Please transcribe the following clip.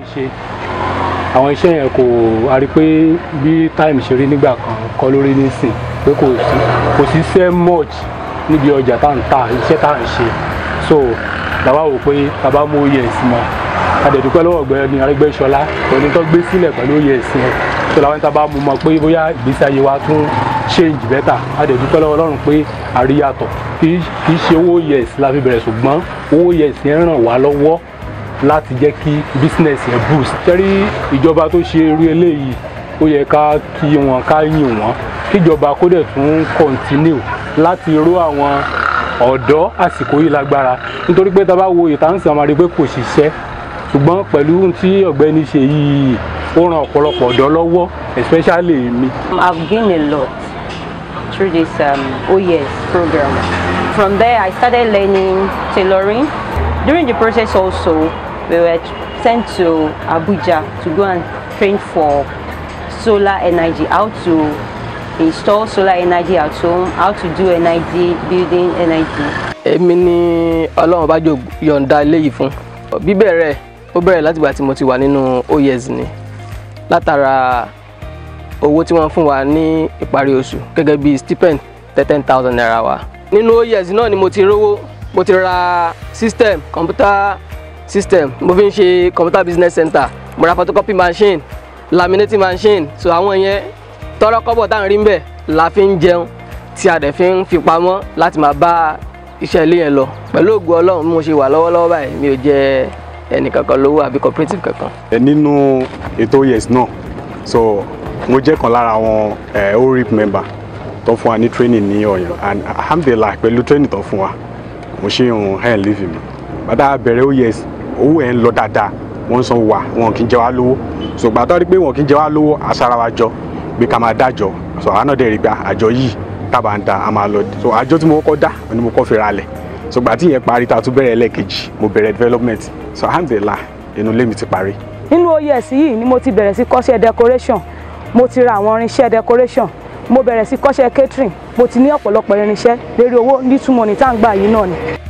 ṣe àwọn iṣẹ́ yẹn kò a rí pé bí time ṣe rí nígbà kan kọ́ lórí nísìn pé kò sí kò sí sẹ́ much níbi ọjà tá à ń ta iṣẹ́ tá à ń ṣe so làwa wò pé tàbá mú oyè ẹ̀sìn mọ́ adẹ̀dúpẹ́ lọ́wọ́ ọ̀gbẹ́ni Arẹ́gbẹ́ṣọlá pẹ̀lú tó gbé sílẹ̀ pẹ̀lú oyè ẹ̀sìn ẹ̀ so làwọn tàbá mú mọ́ pé bóyá ìgbésí ayé wa tún change better adẹ̀dúpẹ́ lọ́wọ́ Ọlọ́run pé àríyàtọ̀ kì í ṣe owó oyè ẹ̀sìn la fi bẹ̀rẹ̀ ṣùgbọ́n owó oyè ẹ̀sìn ẹ̀ ràn wá lọ́wọ́ láti jẹ́ kí business yẹn boost. tẹ́rí ìjọba tó ṣe irú eléyìí ó yẹ ká kí wọn ká yìn wọ́n kíjọba kó dẹ̀ tún continue láti ró àwọn ọ̀dọ́ àsìkò yìí lágbára nítorí pé tá a bá wo ìtànsìn àwọn àrígbé kò ṣiṣẹ́ ṣùgbọ́n pẹ̀lú tí ọ̀gbẹ́ni ṣe yìí ó ran ọ̀pọ̀lọpọ̀ ọ̀dọ́ lọ́wọ́ especially mi. I've gained a lot through this um, OES program. From there, I started learning tailoring. During the process also, we were sent to Abuja to go and train for solar energy, how to install solar energy at home, how to do NID, building NID. èmi ni ọlọ́run bá jò yọ̀ǹda eléyìí fún bíbẹ̀rẹ̀ ó bẹ̀rẹ̀ látìgbà tí mo ti wà nínú OYES ni látara owó tí wọ́n fún wa ní ìparí oṣù gẹ́gẹ́ bí stipend ten thousand naira wa nínú OYES náà ni mo ti rówó mo ti ra system computer system mo fi ń ṣe computer business center mo ra photocopy machine laminating machine so àwọn yẹn tọrọ kọ́bọ̀ tá à ń rí ń bẹ̀ la fi ń jẹun tí a dẹ̀ fi ń fi pamọ́ láti máa bá iṣẹ́ ilé yẹn lọ pẹ̀lú ògùn ọlọ́run bí mo ṣe wà lọ́wọ́lọ́wọ́ báyìí mi ò jẹ ẹnì kankan lówó àbí cooperative kankan. nínú ètò yes náà so mo jẹ́ kan lára àwọn orip member tó fún wa ní training ní ọ̀yàn and alhamdulilah pẹ̀lú training tó fún wa mo ṣe ń hàn leave mi bàtà bẹ̀rẹ̀ ó yes owó ẹ̀ ń lọ dáadáa wọ́n san wà wọn kì í jẹ wá lówó so gbàtọ́ rí pé wọn kì í jẹ wá lówó aṣara wa jọ pé ká máa dájọ́ so àwọn náà dẹ̀ rí pé àjọ yìí tábà ń da a máa lọ so àjọ tí mo kọ́kọ́ dá ni mo kọ́ fi ra lẹ̀ so gbà tí ìyẹn parí tá a tún bẹ̀rẹ̀ ẹlẹ́ẹ̀kejì mo bẹ̀rẹ̀ development so alhamdulilah inú ilé mi ti parí. nínú OYES yìí ni mo ti bẹ̀rẹ̀ sí kọ́ṣẹ́ decoration mo ti ra àwọn irinṣẹ́ decoration mo bẹ̀rẹ̀ sí kọ́ṣẹ́ catering mo ti ní ọ̀pọ̀lọpọ̀ irinṣẹ́ lérí owó nítumọ̀ ní tá à ń gbà yìí náà ni.